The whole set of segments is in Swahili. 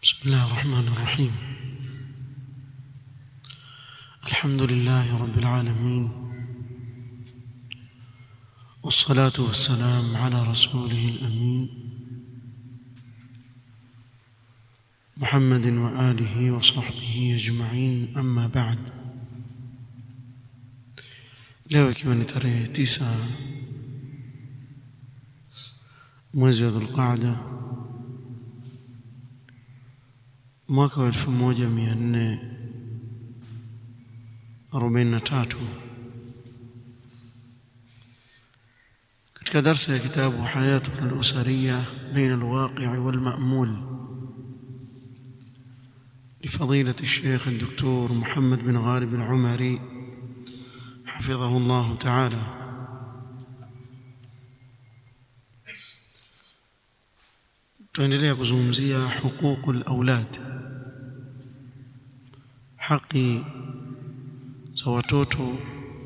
بسم الله الرحمن الرحيم الحمد لله رب العالمين والصلاة والسلام على رسوله الأمين محمد وآله وصحبه أجمعين أما بعد leo ikiwa ni tarehe tisa mwezi wa dhulqaada mwaka wa elfu moja mia nne arobaini na tatu katika darsa ya kitabu hayatuna alusariya baina alwaqii walmamul لفضيلة الشيخ الدكتور محمد بن غالب العمري حفظه الله تعالى tuendelea kuzungumzia huququ laulad haki za watoto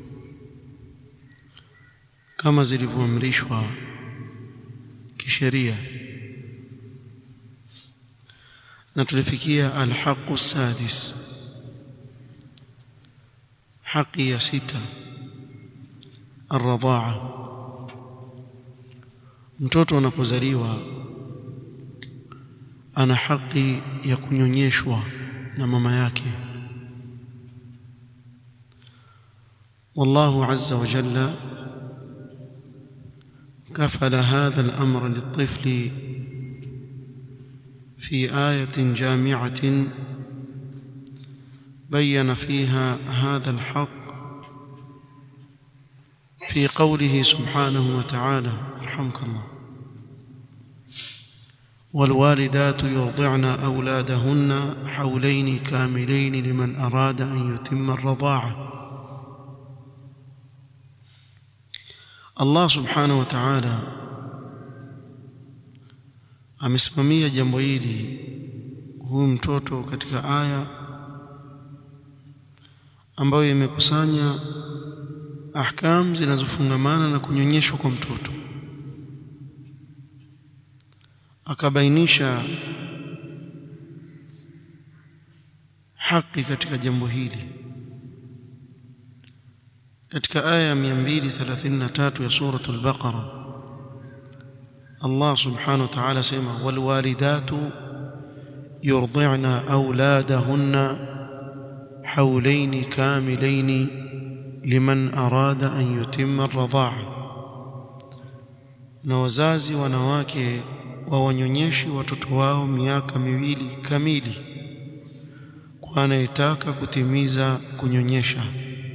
kama zilivyoamrishwa kisheria na tulifikia alhaqu sadis haki ya sita arradhaa mtoto anapozaliwa ana haki ya kunyonyeshwa na mama yake والله عز وجل كفل هذا الأمر للطفل في آية جامعة بين فيها هذا الحق في قوله سبحانه وتعالى رحمك الله والوالدات يرضعن أولادهن حولين كاملين لمن أراد أن يتم الرضاعة Allah subhanahu wa ta'ala amesimamia jambo hili huyu mtoto katika aya ambayo imekusanya ahkam zinazofungamana na kunyonyeshwa kwa mtoto akabainisha haki katika jambo hili katika aya ya 233 ya suratul baqara Allah subhanahu wa ta'ala sema wal walidatu yurdi'na auladahunna hawlayn kamilayn liman arada an yutimma ar-radha'a na wazazi wanawake wawanyonyeshi watoto wao miaka miwili kamili kwa anayetaka kutimiza kunyonyesha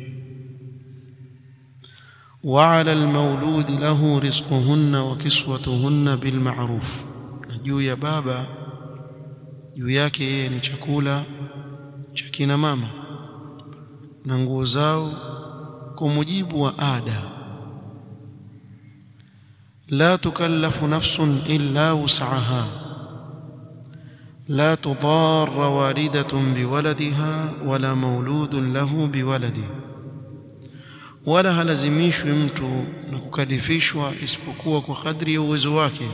وعلى المولود له رزقهن وكسوتهن بالمعروف juu ya baba juu yake yeye ni chakula cha kina mama na nguo zao kwa mujibu wa ada la tukallafu nafsun illa wus'aha la tudarra walidatun biwaladiha wala mauludun lahu biwaladihi wala halazimishwi mtu na kukalifishwa isipokuwa kwa kadri ya uwezo wake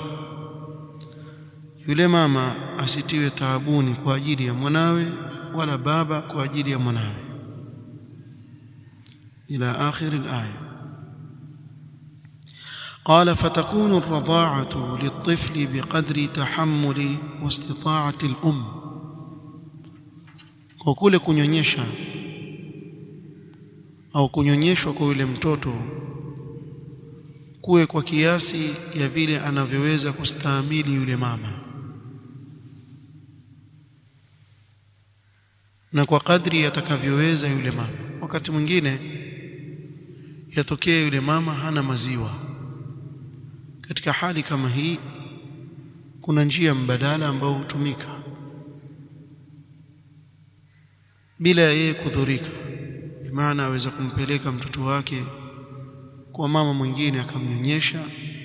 yule mama asitiwe taabuni kwa ajili ya mwanawe wala baba kwa ajili ya mwanawe ila akhir alaya قال فتكون الرضاعة للطفل بقدر تحمل واستطاعة الأم وكل kunyonyesha au kunyonyeshwa kwa yule mtoto kuwe kwa kiasi ya vile anavyoweza kustahimili yule mama na kwa kadri atakavyoweza yule mama wakati mwingine yatokea yule mama hana maziwa katika hali kama hii kuna njia mbadala ambayo hutumika bila yeye kudhurika maana aweza kumpeleka mtoto wake kwa mama mwingine akamnyonyesha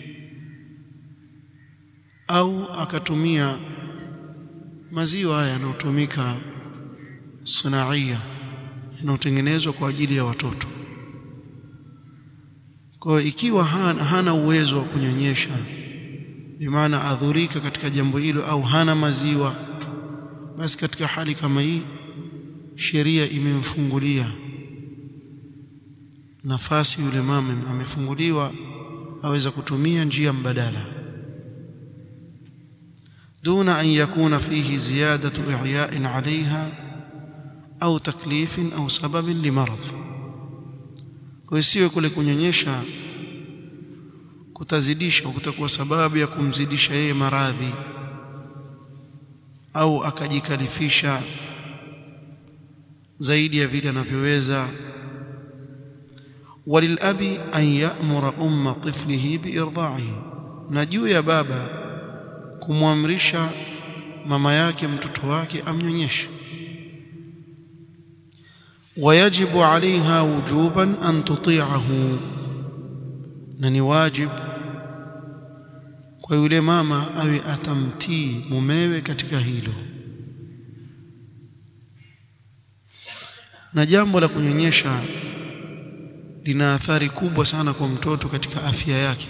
au akatumia maziwa haya yanayotumika sunaia yanayotengenezwa kwa ajili ya watoto kwa ikiwa hana, hana uwezo wa kunyonyesha bimaana adhurika katika jambo hilo au hana maziwa basi katika hali kama hii sheria imemfungulia nafasi yule mama amefunguliwa aweza kutumia njia mbadala دون أن يكون فيه زيادة إعياء عليها أو تكليف أو سبب لمرض kuisiwe kule kunyonyesha kutazidisha kutakuwa sababu ya kumzidisha yeye maradhi au akajikalifisha zaidi ya vile anavyoweza walilabi an ya'mura umma tiflihi biirdaihi na juu ya baba kumwamrisha mama yake mtoto wake amnyonyeshe ويجب عليها وجوبا أن تطيعه na ni wajib kwa yule mama awe atamtii mumewe katika hilo na jambo la kunyonyesha lina athari kubwa sana kwa mtoto katika afya yake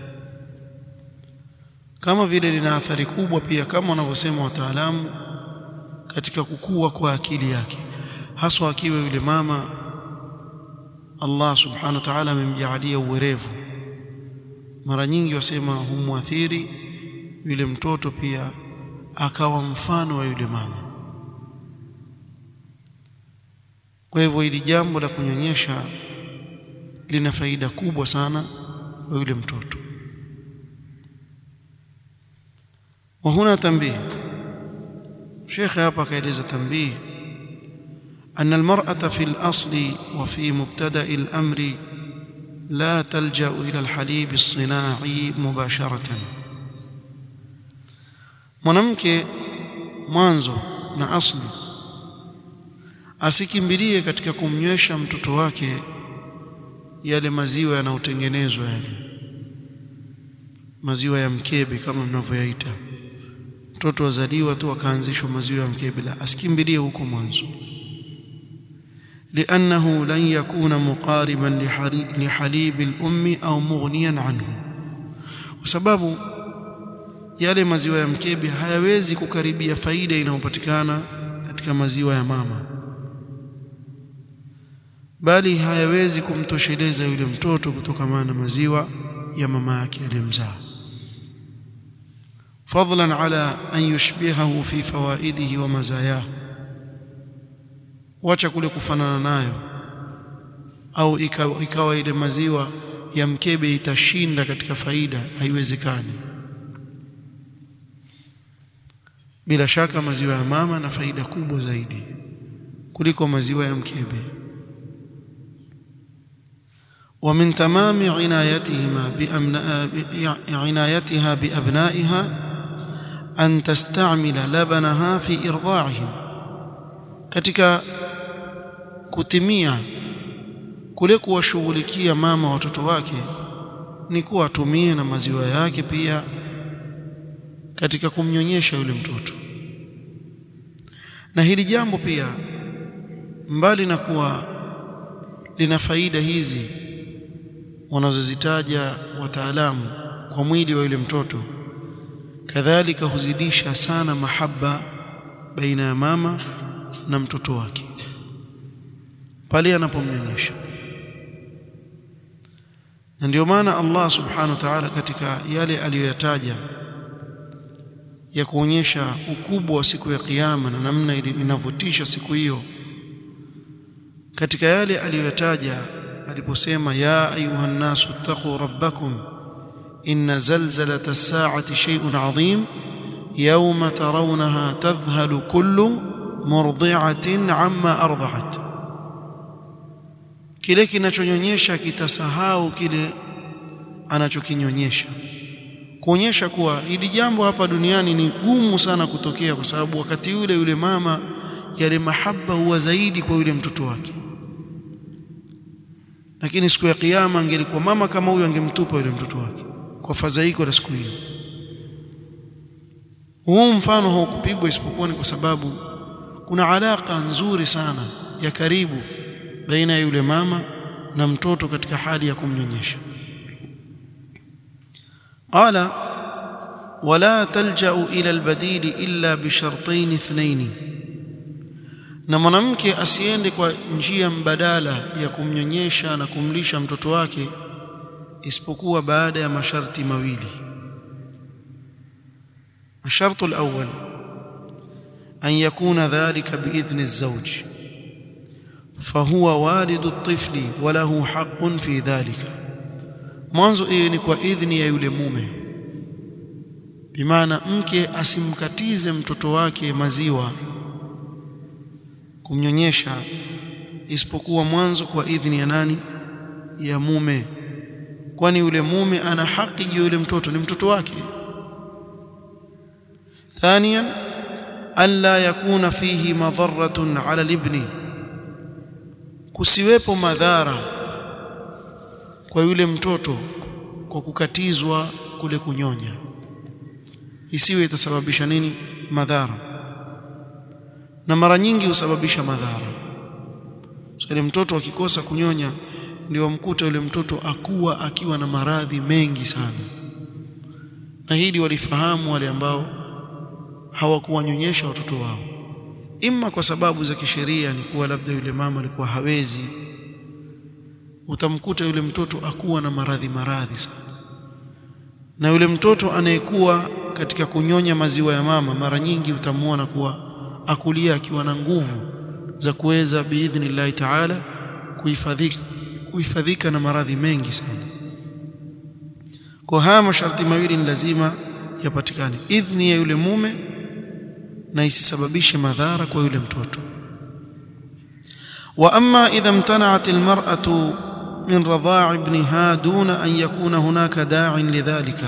kama vile lina athari kubwa pia kama wanavyosema wataalamu katika kukua kwa akili yake haswa akiwa yule mama Allah subhanahu wa ta'ala amemjaalia uwerevu mara nyingi wasema humwathiri yule mtoto pia akawa mfano wa yule mama kwa hivyo hili jambo la kunyonyesha lina faida kubwa sana kwa yule mtoto wa huna tambih shekhe hapa akaeleza tambih أن المرأة في الأصل وفي مبتدأ الأمر لا تلجأ إلى الحليب الصناعي مباشرة mwanamke mwanzo na asli asikimbilie katika kumnywesha mtoto wake yale maziwa yanayotengenezwa yale maziwa ya mkebe kama mnavyoyaita mtoto azaliwa tu akaanzishwa maziwa ya mkebe la asikimbilie huko mwanzo لأنه لن يكون مقاربا لحليب الأم أو مغنيا عنه وسبب yale maziwa ya mkebe hayawezi kukaribia faida inayopatikana katika maziwa ya mama bali hayawezi kumtosheleza yule mtoto kutokana na maziwa ya mama yake aliyemzaa fadlan ala an yushbihahu fi fawaidihi wa mazayahu wacha kule kufanana nayo au ikawa, ikawa ile maziwa ya mkebe itashinda katika faida haiwezekani bila shaka maziwa ya mama na faida kubwa zaidi kuliko maziwa ya mkebe ومن تمام عنايتهما بأمنا عنايتها بأبنائها أن تستعمل لبنها في إرضاعهم katika kutimia kule kuwashughulikia mama watoto wake ni kuwa atumie na maziwa yake pia katika kumnyonyesha yule mtoto na hili jambo pia mbali na kuwa lina faida hizi wanazozitaja wataalamu kwa mwili wa yule mtoto kadhalika huzidisha sana mahaba baina ya mama na mtoto wake pale anapomnyonyesha na ndio maana Allah subhanahu wa ta'ala katika yale aliyoyataja ya kuonyesha ukubwa wa siku ya kiyama na namna inavyotisha siku hiyo katika yale aliyoyataja aliposema ya ayuha nnasu ittaqu rabbakum inna zalzalata as-sa'ati shay'un 'adhim yawma tarawnaha tadhhalu kullu murdi'atin 'amma arda'at kile kinachonyonyesha kitasahau kile anachokinyonyesha kuonyesha kuwa hili jambo hapa duniani ni gumu sana kutokea kwa sababu wakati yule yule mama yale mahaba huwa zaidi kwa yule mtoto wake lakini siku ya kiyama angelikuwa mama kama huyo angemtupa yule mtoto wake kwa fadhaiko la siku hiyo huu mfano haukupigwa isipokuwa ni kwa sababu kuna alaka nzuri sana ya karibu baina ya yule mama na mtoto katika hali ya kumnyonyesha qala wala talja'u ila albadili illa bishartain ithnain na mwanamke asiende kwa njia mbadala ya kumnyonyesha na kumlisha mtoto wake isipokuwa baada ya masharti mawili الشرط الأول أن يكون ذلك بإذن الزوج فهو والد الطفل وله حق في ذلك mwanzo hiyo ni kwa idhni ya yule mume bimaana mke asimkatize mtoto wake maziwa kumnyonyesha isipokuwa mwanzo kwa idhni ya nani ya mume kwani yule mume ana haki juu yule mtoto ni mtoto wake ثانيا ألا يكون فيه مضرة على الابن kusiwepo madhara kwa yule mtoto kwa kukatizwa kule kunyonya isiwe itasababisha nini madhara na mara nyingi husababisha madhara so, mtoto akikosa kunyonya ndio mkuta yule mtoto akuwa akiwa na maradhi mengi sana na hili walifahamu wale ambao hawakuwanyonyesha watoto wao imma kwa sababu za kisheria ni kuwa labda yule mama alikuwa hawezi utamkuta yule mtoto akuwa na maradhi maradhi sana na yule mtoto anayekuwa katika kunyonya maziwa ya mama mara nyingi utamwona kuwa akulia akiwa na nguvu za kuweza biidhnillahi taala kuhifadhika kuhifadhika na maradhi mengi sana kwa haya masharti mawili ni lazima yapatikane idhni ya yule mume na isisababishe madhara kwa yule mtoto wa amma idha imtana'at almar'atu min radha'i ibniha duna an yakuna hunaka da'in lidhalika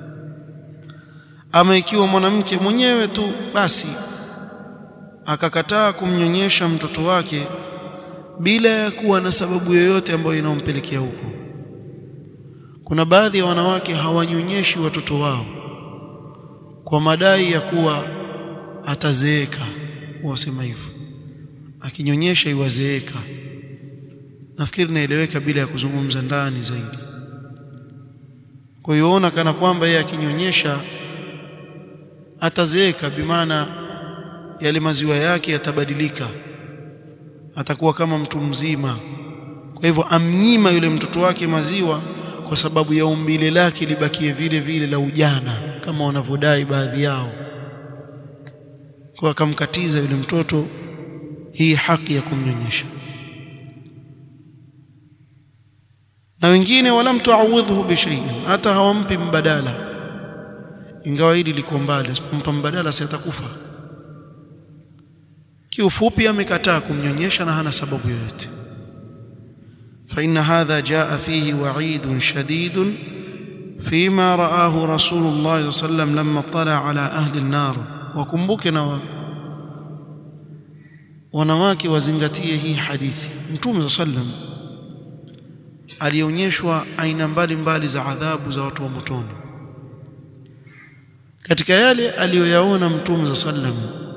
ama ikiwa mwanamke mwenyewe tu basi akakataa kumnyonyesha mtoto wake bila ya kuwa na sababu yoyote ambayo inampelekea huko kuna baadhi ya wanawake hawanyonyeshi watoto wao kwa madai ya kuwa atazeeka wasema hivyo akinyonyesha iwazeeka nafikiri naeleweka bila ya kuzungumza ndani zaidi kwa hiyo ona kana kwamba yeye akinyonyesha atazeeka bimaana yale maziwa yake yatabadilika atakuwa kama mtu mzima kwa hivyo amnyima yule mtoto wake maziwa kwa sababu ya umbile lake libakie vile vile la ujana kama wanavyodai baadhi yao kwa akamkatiza yule mtoto hii haki ya kumnyonyesha na wengine wala mtuawidhu bishay'in hata hawampi mbadala ingawa hili liko mbali asipompa mbadala si atakufa kiufupi amekataa kumnyonyesha na hana sababu yoyote فإن هذا جاء فيه وعيد شديد فيما رآه رسول الله صلى الله عليه وسلم لما اطلع على أهل النار وكمبكنا wanawake wazingatie hii hadithi mtume sallam alionyeshwa aina mbalimbali za adhabu za watu wa motoni katika yale aliyoyaona mtume sallam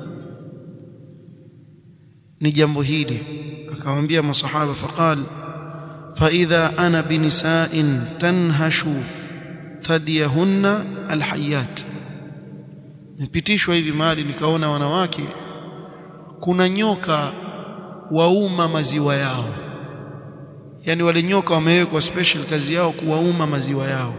ni jambo hili akamwambia masahaba faqal فإذا أنا بنساء تنهش ثديهن الحيات nipitishwa hivi mahali nikaona wanawake kuna nyoka wauma maziwa yao yani wale nyoka wamewekwa special kazi yao kuwauma maziwa yao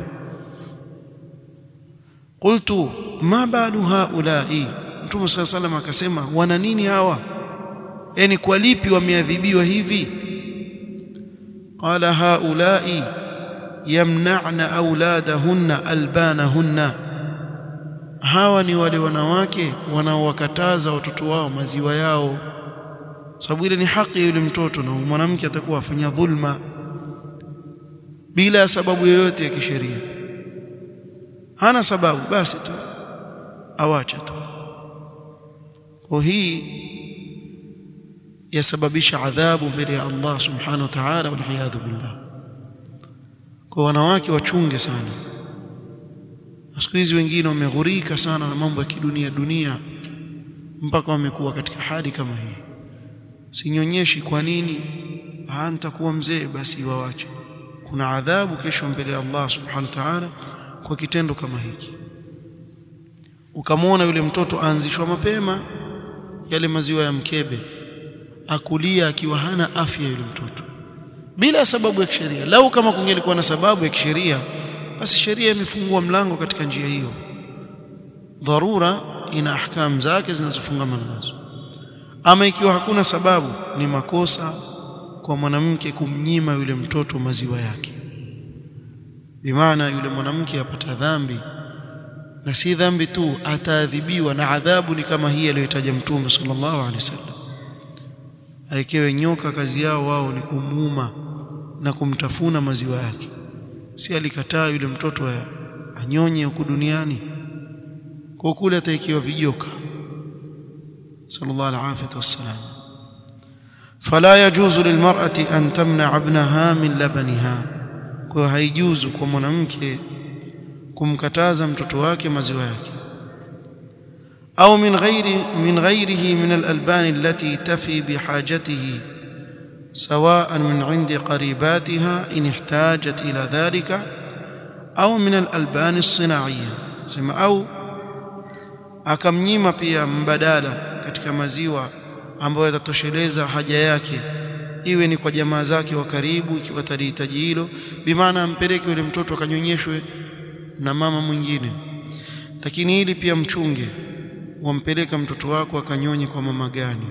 qultu ma balu haulai mtume saa salam akasema wana nini hawa yani kwa lipi wameadhibiwa hivi قال هؤلاء يمنعن أولادهن ألبانهن hawa ni wale wanawake wanaowakataza watoto wao maziwa yao sababu ile ni haki ya yule mtoto na mwanamke atakuwa afanya dhulma bila ya sababu yoyote ya kisheria hana sababu basi tu awacha tu kwa hii yasababisha adhabu mbele ya Allah subhanahu wa ta'ala walhiyadhu billah kwa wanawake wachunge sana siku hizi wengine wameghurika sana na mambo ya kidunia dunia mpaka wamekuwa katika hali kama hii sinyonyeshi kwa nini ah nitakuwa mzee basi wawache kuna adhabu kesho mbele ya Allah subhanahu wa ta'ala kwa kitendo kama hiki ukamwona yule mtoto aanzishwa mapema yale maziwa ya mkebe akulia akiwa hana afya yule mtoto bila sababu ya kisheria lau kama kungelikuwa na sababu ya kisheria basi sheria imefungua mlango katika njia hiyo dharura ina ahkam zake zinazofungamana nazo ama ikiwa hakuna sababu ni makosa kwa mwanamke kumnyima yule mtoto maziwa yake bimaana yule mwanamke apata dhambi na si dhambi tu ataadhibiwa na adhabu ni kama hii aliyotaja mtume sallallahu alaihi wasallam aikewe nyoka kazi yao wao ni kumuuma na kumtafuna maziwa yake si alikataa yule mtoto anyonye huku duniani kwa kule ataikiwa vijoka sallallahu alaihi wasallam فلا يجوز للمرأة أن تمنع ابنها من لبنها kwa haijuzu kwa mwanamke kumkataza mtoto wake maziwa yake au min ghairi min ghairihi min al-alban allati tafi bihajatihi سواء من عند قريباتها إن احتاجت إلى ذلك أو من الألبان الصناعية سما أو akamnyima pia mbadala katika maziwa ambayo yatatosheleza haja yake iwe ni kwa jamaa zake wa karibu ikiwa talihitaji hilo bimaana ampeleke yule mtoto akanyonyeshwe na mama mwingine lakini hili pia mchunge wampeleka mtoto wako akanyonye kwa mama gani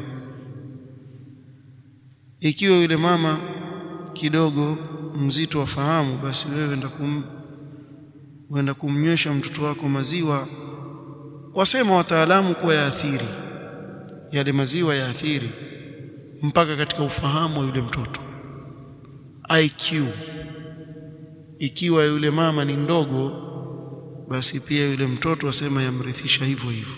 ikiwa yule mama kidogo mzito wafahamu basi wewe enda kum wenda kumnywesha mtoto wako maziwa wasema wataalamu kuwa yaathiri yale maziwa yaathiri mpaka katika ufahamu wa yule mtoto IQ ikiwa yule mama ni ndogo basi pia yule mtoto wasema yamrithisha hivyo hivyo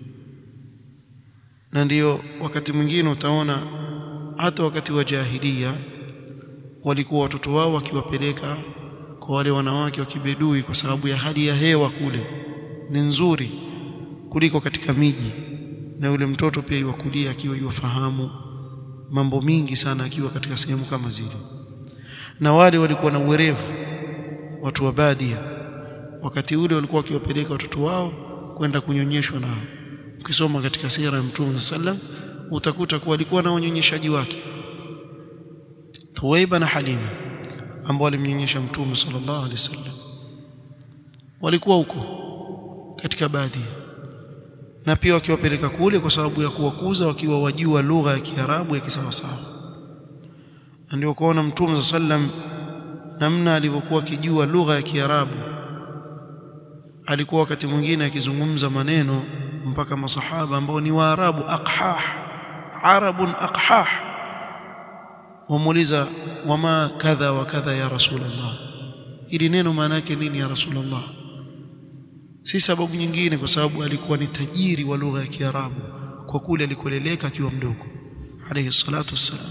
na ndiyo wakati mwingine utaona hata wakati wa jahilia walikuwa watoto wao wakiwapeleka kwa wale wanawake wa kibedui kwa sababu ya hali ya hewa kule ni nzuri kuliko katika miji na yule mtoto pia iwakulia akiwa iwafahamu mambo mingi sana akiwa katika sehemu kama zile na wale walikuwa na uwerevu watu wa badia wakati ule walikuwa wakiwapeleka watoto wao kwenda kunyonyeshwa nao ukisoma katika sira ya mtume sallam utakuta kuwa alikuwa na wanyonyeshaji wake Thuwaiba na Halima ambao walimnyonyesha mtume sallallahu alaihi wasallam walikuwa huko katika baadhi na pia wakiwapeleka kule kwa sababu ya kuwakuza wakiwa wajua lugha ya Kiarabu ya kisawasawa ndio kuona mtume sallam namna alivyokuwa akijua lugha ya Kiarabu alikuwa wakati mwingine akizungumza maneno mpaka masahaba ambao ni waarabu aqhah arabun aqhah wamuuliza wama kadha wa kadha ya rasulullah ili neno maana yake nini ya rasulullah si sababu nyingine kwa sababu alikuwa ni tajiri wa lugha ya Kiarabu kwa kule alikoleleka akiwa mdogo alayhi salatu wassalam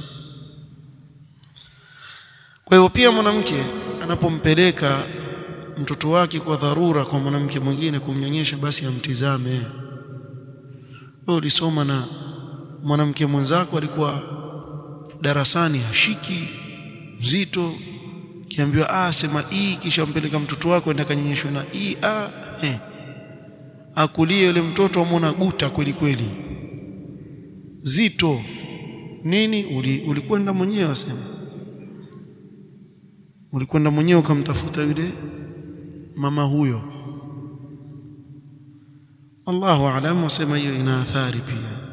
kwa hiyo pia mwanamke anapompeleka mtoto wake kwa dharura kwa mwanamke mwingine kumnyonyesha basi amtizame wewe ulisoma na mwanamke mwenzako alikuwa darasani hashiki mzito kiambiwa ah sema hii kisha mpeleka mtoto wako enda kanyonyeshwe na hii ah eh akulie yule mtoto amona guta kweli kweli zito nini uli, ulikwenda mwenyewe asema ulikwenda mwenyewe ukamtafuta yule mama huyo Allahu aalam wasema hiyo ina athari pia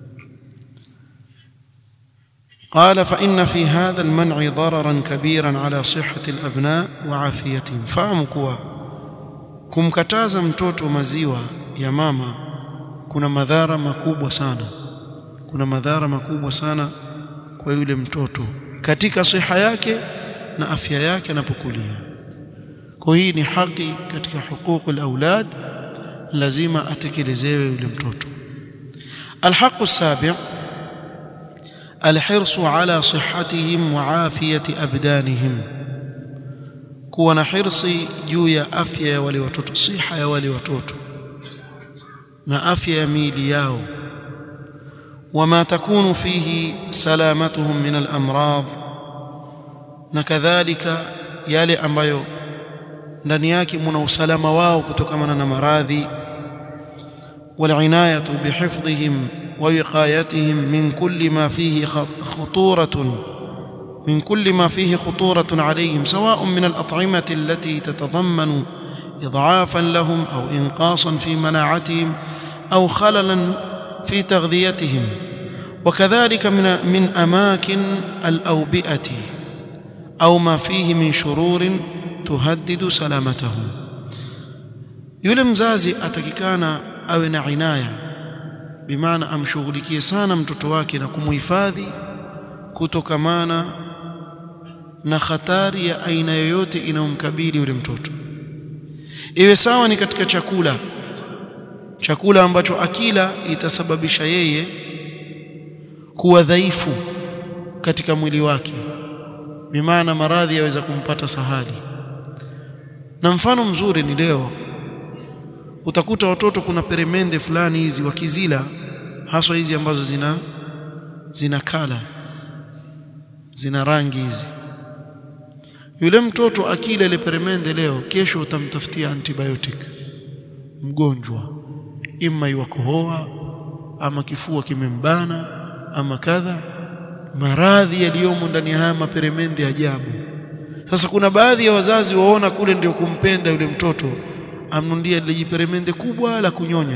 قال فإن في هذا المنع ضررا كبيرا على صحة الأبناء وعافيتهم fahamu kuwa kumkataza mtoto maziwa ya mama kuna madhara makubwa sana kuna madhara makubwa sana kwa yule mtoto katika siha yake na afya yake anapokulia kwa hii ni haki katika huququl aulad lazima atekelezewe yule mtoto alhaqu sabi' الحرص على صحتهم وعافية أبدانهم kuwa na hirsi juu ya afya ya wale watoto siha ya wale watoto na afya ya miili yao wama takunu fihi salamatuhum min al-amrad na kadhalika yale ambayo ndani yake muna usalama wao kutokana na maradhi والعنايه بحفظهم ووقايتهم من كل ما فيه خطورة من كل ما فيه خطورة عليهم سواء من الأطعمة التي تتضمن إضعافا لهم أو إنقاصا في مناعتهم أو خللا في تغذيتهم وكذلك من من أماكن الأوبئة أو ما فيه من شرور تهدد سلامتهم yule mzazi atakikana awe na inaya bimaana amshughulikie sana mtoto wake na kumuhifadhi kutokamana na hatari ya aina yoyote inayomkabili yule mtoto iwe sawa ni katika chakula chakula ambacho akila itasababisha yeye kuwa dhaifu katika mwili wake bimaana maradhi yaweza kumpata sahali na mfano mzuri ni leo utakuta watoto kuna peremende fulani hizi wakizila haswa hizi ambazo zina zina kala zina rangi hizi yule mtoto akila ile peremende leo kesho utamtafutia antibiotic mgonjwa ima iwakohoa ama kifua kimembana ama kadha maradhi yaliyomo ndani ya haya maperemende ajabu sasa kuna baadhi ya wazazi waona kule ndio kumpenda yule mtoto amnunulia lile jiperemende kubwa la kunyonya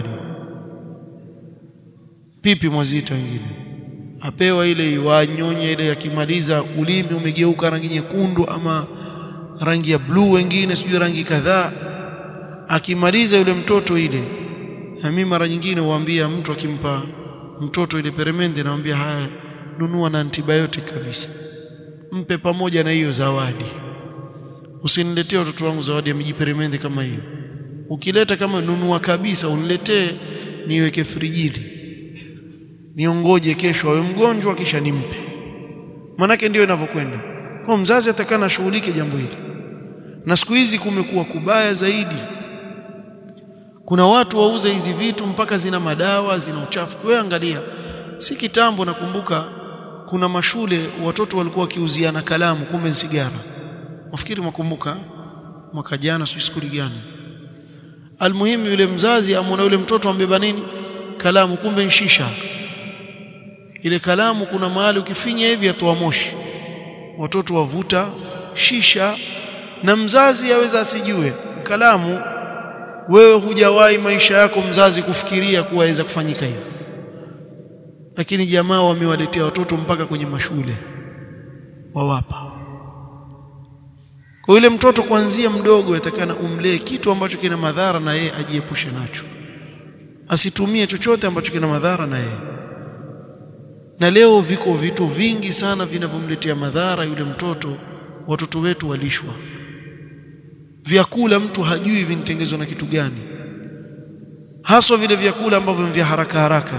pipi mwazita wengine apewa ile wanyonye ile yakimaliza ulimi umegeuka rangi nyekundu ama rangi ya bluu wengine sijui rangi kadhaa akimaliza yule mtoto ile na mimi mara nyingine huambia mtu akimpa mtoto ile peremende namwambia haya nunua na antibiotic kabisa mpe pamoja na hiyo zawadi usiniletee watoto wangu zawadi ya mijiperemende kama hiyo ukileta kama nunua kabisa uniletee niweke frijini niongoje kesho awe mgonjwa kisha nimpe manake ndio inavyokwenda kwa mzazi atakana ashughulike jambo hili na siku hizi kumekuwa kubaya zaidi kuna watu wauza hizi vitu mpaka zina madawa zina uchafu wewe angalia si kitambo nakumbuka kuna mashule watoto walikuwa wakiuziana kalamu kumbe ni sigara nafikiri mwakumbuka mwaka jana sio siku gani almuhimu yule mzazi amwona yule mtoto ambeba nini kalamu kumbe shisha ile kalamu kuna mahali ukifinya hivi atoa moshi watoto wavuta shisha na mzazi aweza asijue kalamu wewe hujawahi maisha yako mzazi kufikiria kuwa aweza kufanyika hivi lakini jamaa wamewaletea watoto mpaka kwenye mashule wawapa kwa yule mtoto kuanzia mdogo yatakana umlee kitu ambacho kina madhara na yeye ajiepushe nacho asitumie chochote ambacho kina madhara na yeye na leo viko vitu vingi sana vinavyomletea madhara yule mtoto watoto wetu walishwa vyakula mtu hajui vinitengezwa na kitu gani haswa vile vyakula ambavyo vya haraka haraka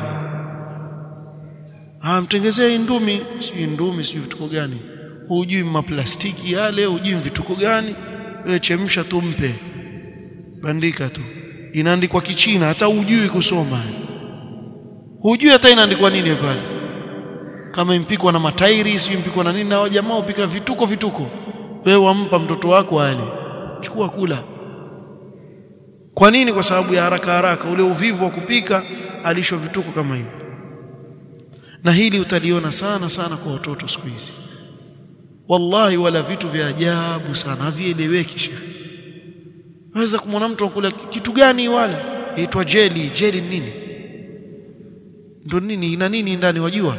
ah mtengezee ndumi si ndumi si vituko gani hujui maplastiki yale hujui vituko gani wewe chemsha tu mpe bandika tu inaandikwa kichina hata hujui kusoma hujui hata inaandikwa nini pale kama impikwa na matairi sio impikwa na nini na jamaa upika vituko vituko wewe wampa mtoto wako ale chukua kula kwa nini kwa sababu ya haraka haraka ule uvivu wa kupika alisho vituko kama hivyo na hili utaliona sana sana kwa watoto siku hizi wallahi wala vitu vya ajabu sana havieleweki shekhi waweza kumwona mtu akula kitu gani wala yaitwa jeli jeli nini ndo nini ina nini ndani wajua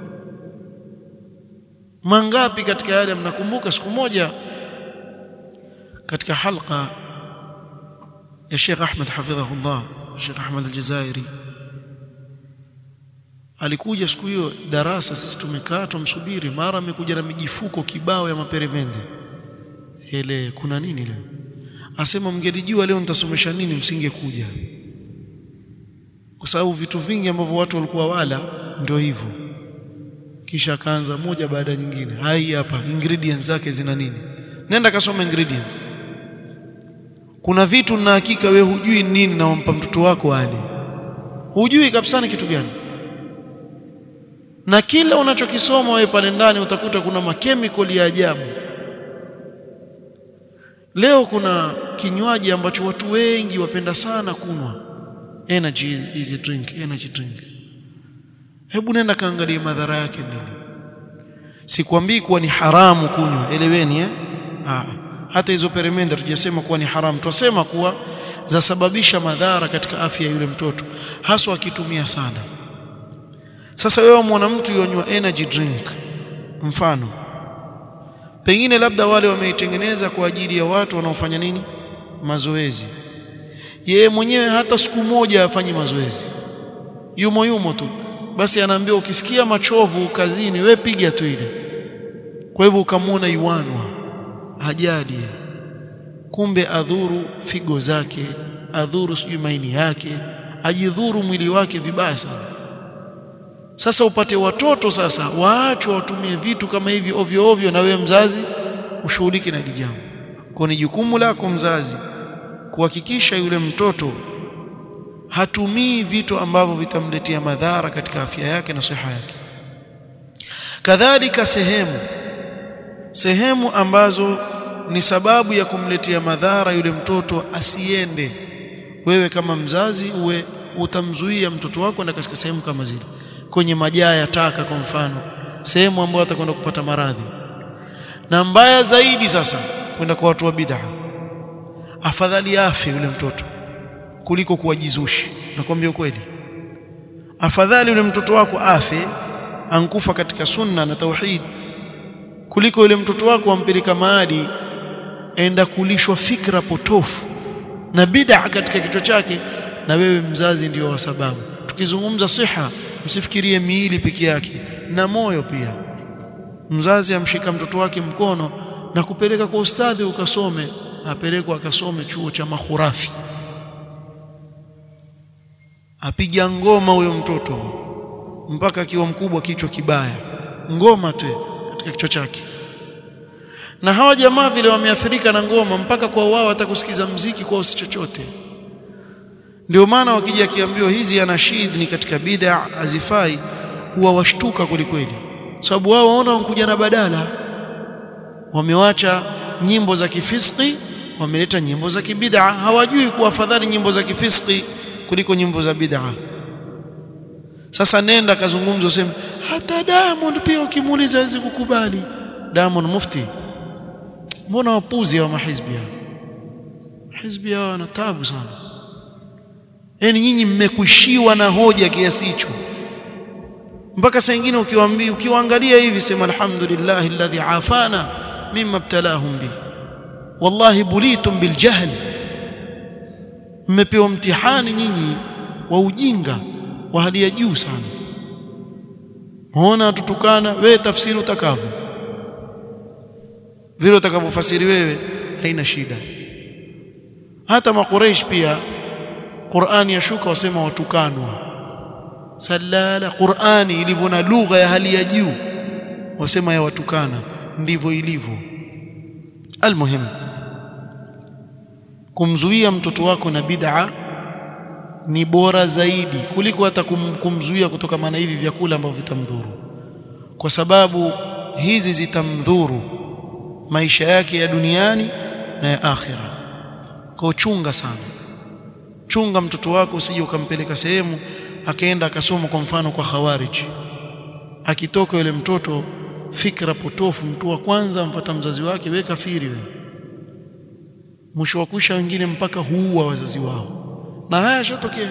mangapi katika yale mnakumbuka siku moja katika halqa ya Sheikh Ahmed hafidhahullah Sheikh Ahmed al-Jazairi alikuja siku hiyo darasa sisi tumekaa tumsubiri mara amekuja na mijifuko kibao ya maperemende ile kuna nini leo asema mngelijua leo nitasomesha nini msingekuja kwa sababu vitu vingi ambavyo watu walikuwa wala ndio hivyo kisha akaanza moja baada ya nyingine hai hapa ingredients zake zina nini nenda kasoma ingredients kuna vitu na hakika we hujui nini na wampa mtoto wako ale hujui kabisa ni kitu gani na kila unachokisoma wewe pale ndani utakuta kuna makemikali ya ajabu leo kuna kinywaji ambacho watu wengi wapenda sana kunwa energy easy drink energy drink hebu nenda kaangalie madhara yake nini sikwambii kuwa ni haramu kunywa eleweni eh Aa, hata hizo peremende tujasema kuwa ni haramu twasema kuwa zasababisha madhara katika afya ya yule mtoto haswa akitumia sana sasa wewe mwana mtu yonywa energy drink mfano pengine labda wale wameitengeneza kwa ajili ya watu wanaofanya nini mazoezi yeye mwenyewe hata siku moja afanyi mazoezi yumo yumo tu basi anaambiwa ukisikia machovu kazini we piga tu ile kwa hivyo ukamwona iwanwa hajali kumbe adhuru figo zake adhuru sijui maini yake ajidhuru mwili wake vibaya sana sasa upate watoto sasa waachwe watumie vitu kama hivi ovyo ovyo na wewe mzazi ushughulike na jambo kwa ni jukumu lako mzazi kuhakikisha yule mtoto hatumii vitu ambavyo vitamletea madhara katika afya yake na siha yake kadhalika sehemu sehemu ambazo ni sababu ya kumletea madhara yule mtoto asiende wewe kama mzazi uwe utamzuia mtoto wako na katika sehemu kama zile kwenye majaa ya taka kwa mfano sehemu ambayo atakwenda kupata maradhi na mbaya zaidi sasa kwenda kwa watu wa bid'a afadhali afe yule mtoto kuliko kuwajizushi nakwambia ukweli afadhali yule mtoto wako afe ankufa katika sunna na tauhid kuliko yule mtoto wako ampeleka mahali enda kulishwa fikra potofu na bid'a katika kichwa chake na wewe mzazi ndio wa sababu tukizungumza siha msifikirie miili peke yake na moyo pia mzazi amshika mtoto wake mkono na kupeleka kwa ustadhi ukasome apelekwa akasome chuo cha mahurafi apiga ngoma huyo mtoto mpaka akiwa mkubwa kichwa kibaya ngoma tu katika kichwa chake na hawa jamaa vile wameathirika na ngoma mpaka kwa wao hatakusikiza mziki kwa usi chochote ndio maana wakija akiambiwa hizi anashid ni katika bid'a hazifai huwa washtuka kwelikweli sababu wao waona wanakuja na badala wamewacha nyimbo za kifiski wameleta nyimbo za kibid'a hawajui kuwa afadhali nyimbo za kifiski kuliko nyimbo za bid'a sasa nenda kazungumza useme hata Diamond pia ukimuuliza hawezi kukubali Diamond mufti mbona wapuzi wa mahizbi hao hizbi hao wana taabu sana yani nyinyi mmekwishiwa na hoja kiasi hicho mpaka saa nyingine ukiwaambia ukiwaangalia hivi sema alhamdulillah alladhi afana mimma ibtalahum bi wallahi bulitum biljahl mmepewa mtihani nyinyi wa ujinga wa hali ya juu sana muona tutukana wewe tafsiri utakavyo vile utakavyofasiri wewe haina shida hata makureish pia Qur'ani yashuka wasema watukanwa salala Qur'ani ilivyo na lugha ya hali ya juu wasema ya watukana ndivyo ilivyo almuhim kumzuia mtoto wako na bid'a ni bora zaidi kuliko hata kum, kumzuia kutoka maana hivi vyakula ambavyo vitamdhuru kwa sababu hizi zitamdhuru maisha yake ya duniani na ya akhira kwa chunga sana chunga mtoto wako usije ukampeleka sehemu akaenda akasoma kwa mfano kwa khawarij akitoka yule mtoto fikra potofu mtu wa kwanza amfuata mzazi wake we kafiri we mwisho wa kusha wengine mpaka huua wazazi wao na haya yashatokea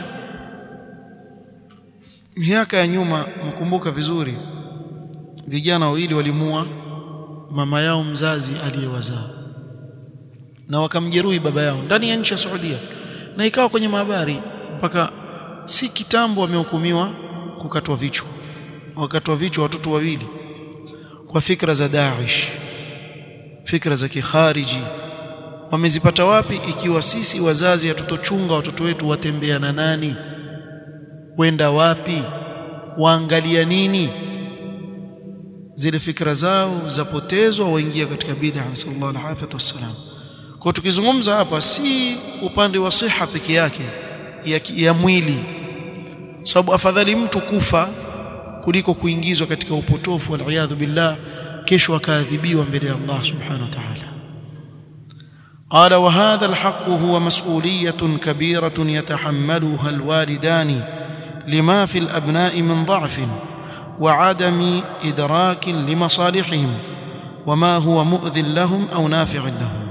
miaka ya nyuma mkumbuka vizuri vijana wawili walimua mama yao mzazi aliyewazaa na wakamjeruhi baba yao ndani ya nchi ya Saudia na ikawa kwenye mahabari mpaka si kitambo wamehukumiwa kukatwa vichwa wakatwa vichwa watoto wawili kwa fikra za Daesh fikra za kikhariji wamezipata wapi ikiwa sisi wazazi hatutochunga watoto wetu watembea na nani wenda wapi waangalia nini zile fikra zao zapotezwa waingia katika bid'a sallallahu alaihi wasallam kwa tukizungumza hapa si upande wa siha peke yake ya, ya mwili sababu afadhali mtu kufa kuliko kuingizwa katika upotofu wal billah kesho akaadhibiwa mbele ya Allah subhanahu wa ta'ala قال وهذا الحق هو مسؤولية كبيرة يتحملها الوالدان لما في الأبناء من ضعف وعدم إدراك لمصالحهم وما هو مؤذ لهم أو نافع لهم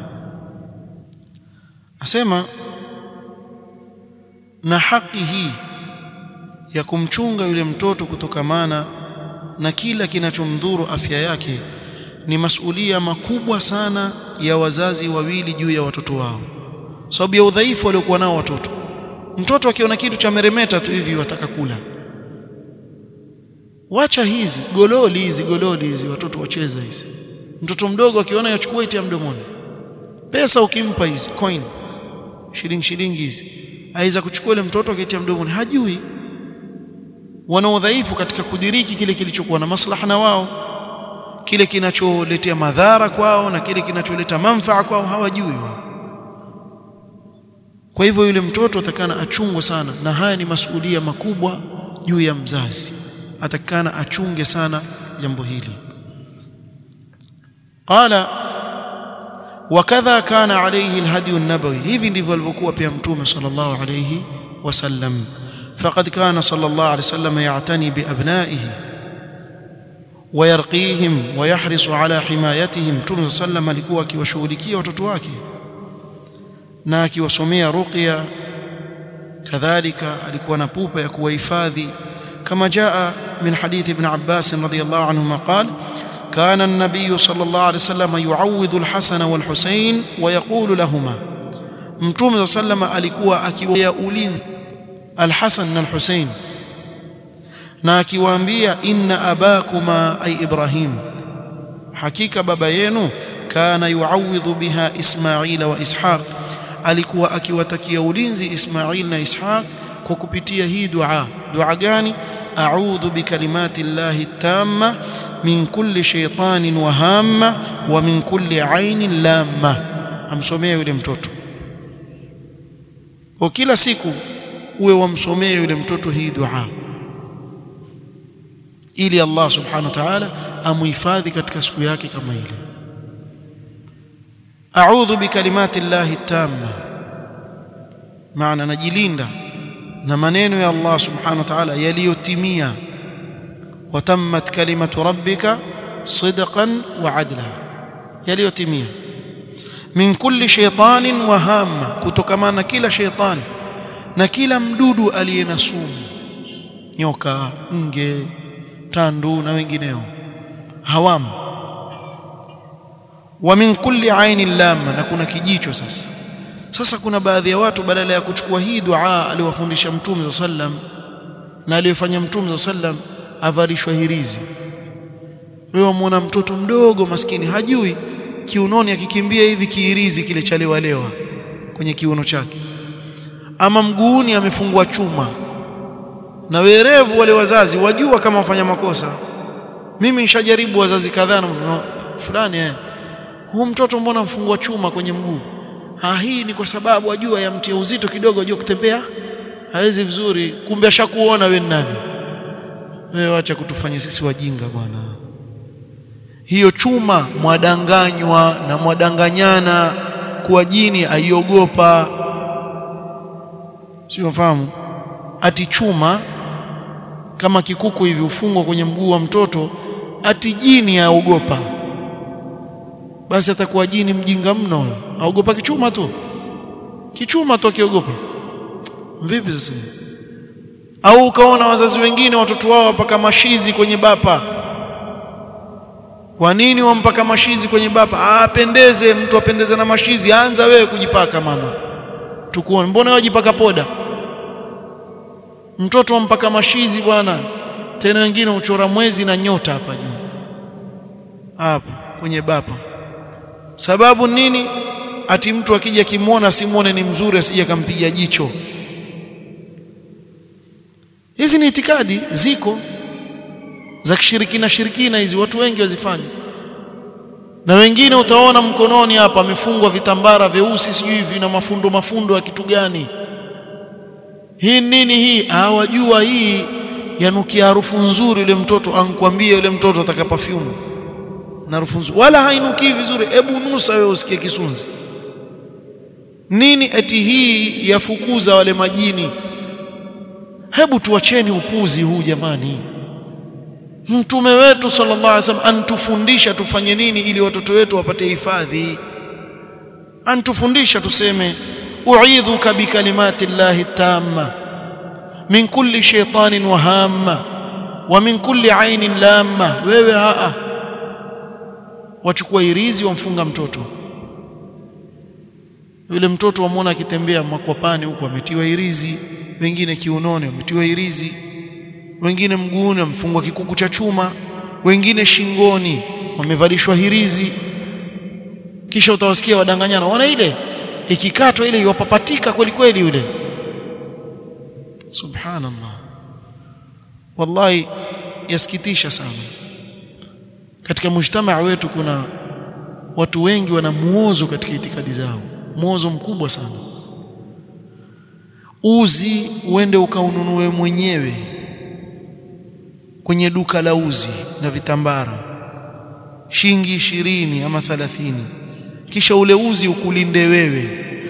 أسمى na haki hii ya kumchunga yule mtoto kutokamana na kila kinachomdhuru afya yake ni masulia makubwa sana ya wazazi wawili juu ya watoto wao, sababu ya udhaifu waliokuwa nao watoto. Mtoto akiona kitu cha meremeta tu hivi wataka kula, wacha hizi gololi hizi gololi hizi watoto wacheza hizi. Mtoto mdogo akiona yachukua itia mdomoni, pesa ukimpa hizi coin shilingi shilingi hizi, aweza kuchukua ile mtoto akitia mdomoni, hajui. Wana udhaifu katika kudiriki kile kilichokuwa na maslaha na wao kile kinacholetea madhara kwao na kile kinacholeta manfaa kwao hawajui wao. Kwa hivyo yule mtoto atakana achungwe sana, na haya ni masuhulia makubwa juu ya mzazi, atakana achunge sana jambo hili. Qala wakadha kana alayhi alhadi an-nabawi, hivi ndivyo alivyokuwa pia Mtume sallallahu alayhi wasallam. Faqad kana sallallahu alayhi wasallam ya'tani bi abnaihi wayarqihim wayahrisu ala himayatihim. Mtume saa sallam alikuwa akiwashughulikia watoto wake na akiwasomea ruqya, kadhalika alikuwa na pupa ya kuwahifadhi, kama jaa min hadithi Ibn Abbas radhiyallahu anhuma qala kana an-nabiy sallallahu alayhi wasallam yu'awwidhu al-Hasan wal-Husayn wa yaqulu lahumā, Mtume saa sallam alikuwa akiwaya ulinzi al-Hasan na al-Husayn na akiwaambia inna abakuma ay Ibrahim, hakika baba yenu kana yuawidhu biha Ismaila wa Ishaq, alikuwa akiwatakia ulinzi Ismail na Ishaq kwa kupitia hii dua. Dua gani? a'udhu bikalimati llahi tamma min kulli shaytanin wa hamma wa min kulli ainin lamma. Amsomea yule mtoto kwa kila siku, uwe wamsomea yule mtoto hii dua ili Allah subhanahu wa ta'ala amuhifadhi katika siku yake kama ile. A'udhu bikalimati llahi tamma, maana najilinda na maneno ya Allah subhanahu wa ta'ala yaliyotimia. Wa tammat kalimatu rabbika sidqan wa adla, yaliyotimia. Min kulli shaytanin wa hamma, kutokamana na kila shaytani na kila mdudu aliye na sumu, nyoka, nge tandu na wengineo hawamu. Wa min kulli ainin lamma, na kuna kijicho. Sasa sasa kuna baadhi ya watu badala ya kuchukua hii dua aliyowafundisha Mtume sa sallam na aliyofanya Mtume sa sallam avalishwa hirizi. Wewe wamwona mtoto mdogo maskini, hajui kiunoni, akikimbia hivi kihirizi kile chalewalewa kwenye kiuno chake, ama mguuni amefungwa chuma na werevu wale wazazi wajua kama wafanya makosa. Mimi nishajaribu wazazi kadhaa na fulani, eh, huu mtoto mbona mfungwa chuma kwenye mguu? Ha, hii ni kwa sababu ajua yamtia uzito kidogo, ajua kutembea hawezi vizuri. Kumbe ashakuona wewe nani wewe. Acha kutufanya sisi wajinga bwana. Hiyo chuma mwadanganywa na mwadanganyana kuwa jini aiogopa, si wafahamu ati chuma kama kikuku hivi ufungwa kwenye mguu wa mtoto, ati jini aogopa. Basi atakuwa jini mjinga mno, aogopa kichuma tu, kichuma tu akiogopa. Vipi sasa? Au ukaona wazazi wengine watoto wao wapaka mashizi kwenye bapa. Kwa nini wampaka mashizi kwenye bapa? Apendeze mtu apendeze na mashizi, anza wewe kujipaka mama, tukuone. Mbona wewe wajipaka poda mtoto wampaka mashizi bwana, tena wengine uchora mwezi na nyota hapa juu hapa kwenye bapa. Sababu nini? Ati mtu akija kimwona simwone ni mzuri, asije akampiga jicho. Hizi ni itikadi ziko za kishirikina shirikina, hizi watu wengi wazifanya, na wengine utaona mkononi hapa amefungwa vitambara vyeusi, sijui vina mafundo mafundo ya kitu gani hii nini hii? Hawajua hii yanukia harufu nzuri. Yule mtoto ankwambie, yule mtoto ataka perfume na harufu nzuri, wala hainukii vizuri. Hebu nusa wewe usikie kisunzi nini? Eti hii yafukuza wale majini. Hebu tuacheni upuzi huu jamani. mtume wetu sallallahu alaihi wasallam antufundisha tufanye nini ili watoto wetu wapate hifadhi antufundisha tuseme uidhuka bikalimati llahi tamma min kulli shaytanin wahamma wa min kulli ainin lamma wewe haa wachukua irizi wamfunga mtoto yule mtoto wamwona akitembea makwapani huko ametiwa irizi wengine kiunoni wametiwa irizi wengine mguuni wamefungwa kikuku cha chuma wengine shingoni wamevalishwa hirizi kisha utawasikia wadanganyana wana ile ikikatwa ile iwapapatika kweli kweli yule subhanallah wallahi yasikitisha sana katika mujtamaa wetu kuna watu wengi wana muozo katika itikadi zao muozo mkubwa sana uzi uende ukaununue mwenyewe kwenye duka la uzi na vitambara shilingi ishirini ama thalathini kisha ule uzi ukulinde wewe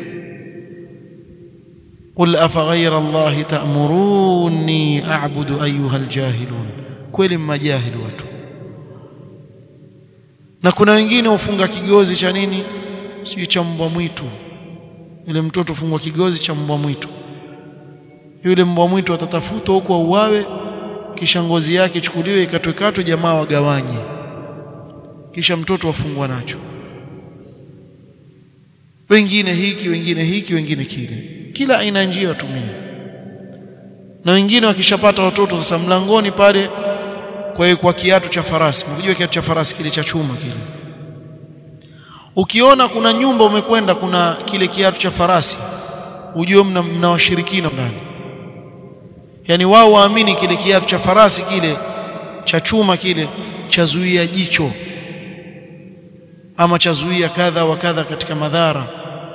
qul afa ghayra allahi ta'muruni a'budu ayyuha aljahilun kweli mmajahili watu na kuna wengine ufunga kigozi cha nini sijui cha mbwa mwitu yule mtoto fungwa kigozi cha mbwa mwitu yule mbwa mwitu atatafutwa huko auawe kisha ngozi yake ichukuliwe ikatwekatwe jamaa wagawanye kisha mtoto afungwa nacho wengine hiki wengine hiki wengine kile kila aina njia watumie na wengine wakishapata watoto sasa mlangoni pale kwa kwa kiatu cha farasi unajua kiatu cha farasi kile cha chuma kile ukiona kuna nyumba umekwenda kuna kile kiatu cha farasi ujue mna, mna washirikina ndani yani wao waamini kile kiatu cha farasi kile cha chuma kile chazuia jicho ama chazuia kadha wa kadha katika madhara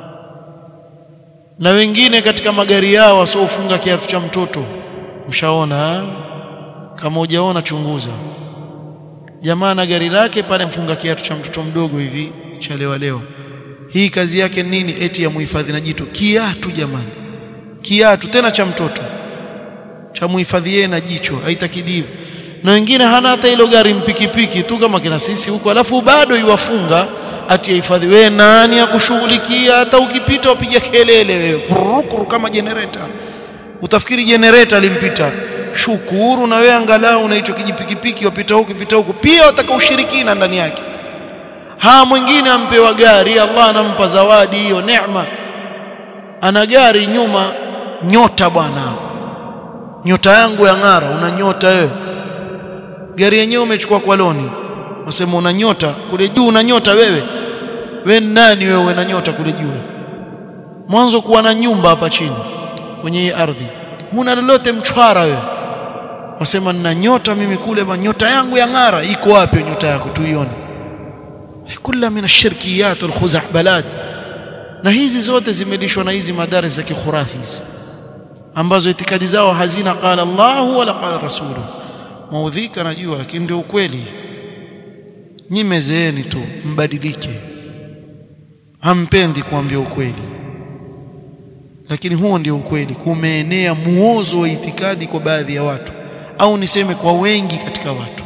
na wengine katika magari yao wasiofunga kiatu cha mtoto mshaona kama hujaona chunguza jamaa na gari lake pale mfunga kiatu cha mtoto mdogo hivi cha lewa lewa hii kazi yake nini eti ya muhifadhi na jitu kiatu jamani kiatu tena cha mtoto cha muhifadhi yeye na jicho haitakidivu na wengine hana hata hilo gari mpikipiki tu kama kina sisi huko alafu bado iwafunga ati hifadhi wewe nani akushughulikia hata ukipita upiga kelele wewe kurukuru kama generator utafikiri generator alimpita shukuru na wewe angalau na hicho kijipikipiki wapita huku pita huku pia wataka ushirikina ndani yake ha mwingine ampewa gari Allah anampa zawadi hiyo neema ana gari nyuma nyota bwana nyota yangu ya ng'ara una nyota wewe gari yenyewe umechukua kwa loni wasema una nyota kule juu una nyota wewe we nani wewe una nyota kule juu mwanzo kuwa na nyumba hapa chini kwenye hii ardhi huna lolote mchwara wewe wasema nina nyota mimi kule ba nyota yangu ya ng'ara iko wapi nyota yako tuione kula min ashirkiyat walkhuzahbalat na hizi zote zimelishwa na hizi madaris za kikhurafi hizi ambazo itikadi zao hazina qala Allah wala qala rasuluhu maudhika najua lakini ndio ukweli nyimezeeni tu mbadilike hampendi kuambia ukweli lakini huo ndio ukweli kumeenea muozo wa itikadi kwa baadhi ya watu au niseme kwa wengi katika watu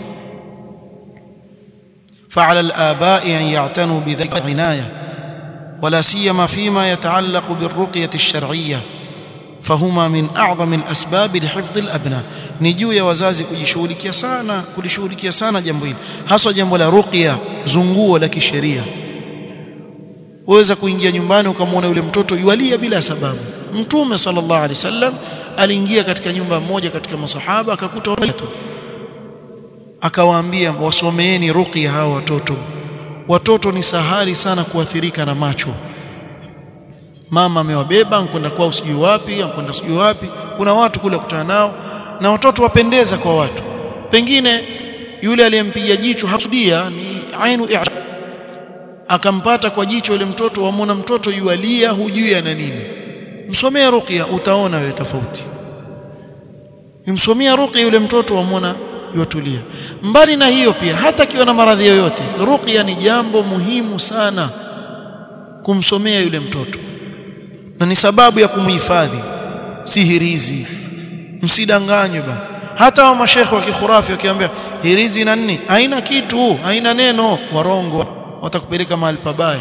فعلى الآباء أن يعتنوا بذلك عناية ولا سيما فيما يتعلق بالرقية الشرعية فهما من أعظم الأسباب لحفظ الأبناء نجو يا wazazi kujishughulikia sana kulishughulikia sana jambo hili hasa jambo la ruqya zunguo la kisheria waweza kuingia nyumbani ukamwona yule mtoto yualia bila sababu mtume sallallahu alaihi wasallam aliingia katika nyumba moja katika masahaba akakuta watoto akawaambia wasomeeni ruqya hawa watoto watoto ni sahali sana kuathirika na macho mama amewabeba nkwenda kwao sijui wapi nkwenda sijui wapi kuna watu kule kutana nao na watoto wapendeza kwa watu pengine yule aliyempiga jicho hakusudia ni ainu akampata kwa jicho yule mtoto wamwona mtoto yualia hujui ana nini msomea ruqya utaona wewe tofauti msomea ruqya yule mtoto wamwona yuatulia mbali na hiyo pia hata akiwa na maradhi yoyote ruqya ni jambo muhimu sana kumsomea yule mtoto na ni sababu ya kumhifadhi sihirizi msidanganywe ba hata wa mashekhe wa kikhurafi wakiambia hirizi na nini haina kitu haina neno warongo watakupeleka mahali pabaya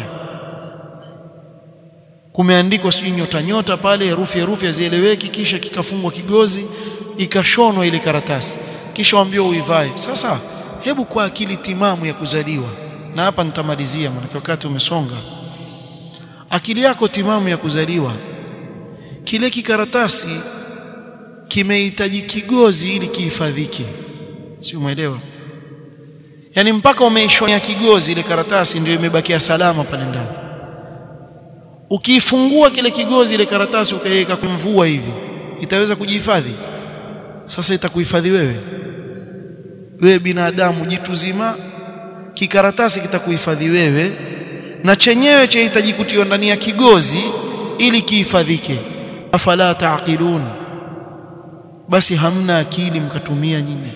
kumeandikwa sijui nyota nyota pale herufi herufi hazieleweki kisha kikafungwa kigozi ikashonwa ile karatasi kisha waambiwa uivae sasa hebu kwa akili timamu ya kuzaliwa na hapa nitamalizia maana wakati umesonga akili yako timamu ya kuzaliwa kile kikaratasi kimehitaji kigozi ili kihifadhike si umeelewa yani mpaka umeishonea kigozi ile karatasi ndio imebakia salama pale ndani ukiifungua kile kigozi ile karatasi ukaiweka kwa mvua hivi itaweza kujihifadhi sasa itakuhifadhi wewe wewe binadamu jitu zima kikaratasi kitakuhifadhi wewe na chenyewe chahitaji kutiwa ndani ya kigozi ili kihifadhike afala taqilun basi hamna akili mkatumia nyinyi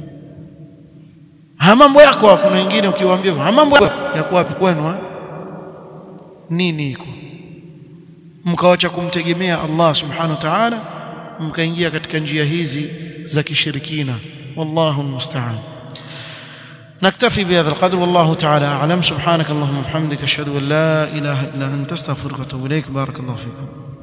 ha mambo yako kuna wengine ukiwaambia ha mambo yako wapi kwenu ha? nini iko mkawacha kumtegemea Allah subhanahu wa ta'ala mkaingia katika njia hizi za kishirikina wallahu almusta'an نكتفي بهذا القدر والله تعالى أعلم سبحانك اللهم وبحمدك أشهد أن لا إله إلا أنت أستغفرك وأتوب إليك بارك الله فيكم